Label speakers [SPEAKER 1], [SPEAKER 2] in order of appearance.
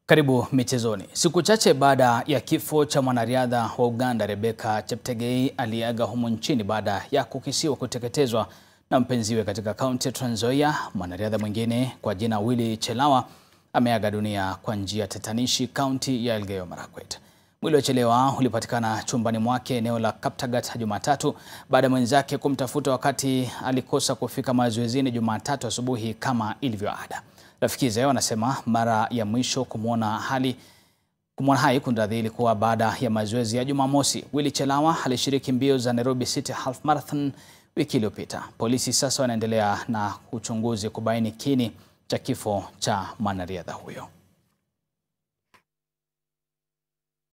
[SPEAKER 1] Karibu michezoni. Siku chache baada ya kifo cha mwanariadha wa Uganda Rebecca Cheptegei aliyeaga humu nchini baada ya kukisiwa kuteketezwa na mpenziwe katika kaunti ya Trans Nzoia, mwanariadha mwingine kwa jina Willy Chelawa ameaga dunia kwa njia tatanishi kaunti ya Elgeyo Marakwet. Mwili wa Chelawa ulipatikana chumbani mwake eneo la Kaptagat Jumatatu baada ya mwenzake kumtafuta wakati alikosa kufika mazoezini Jumatatu asubuhi kama ilivyo ada. Rafiki zao wanasema mara ya mwisho kumwona hali kumwona hai kunradhi ilikuwa baada ya mazoezi ya Jumamosi. Willy Chelawa alishiriki mbio za Nairobi City Half Marathon wiki iliyopita. Polisi sasa wanaendelea na uchunguzi kubaini kini cha kifo cha mwanariadha huyo.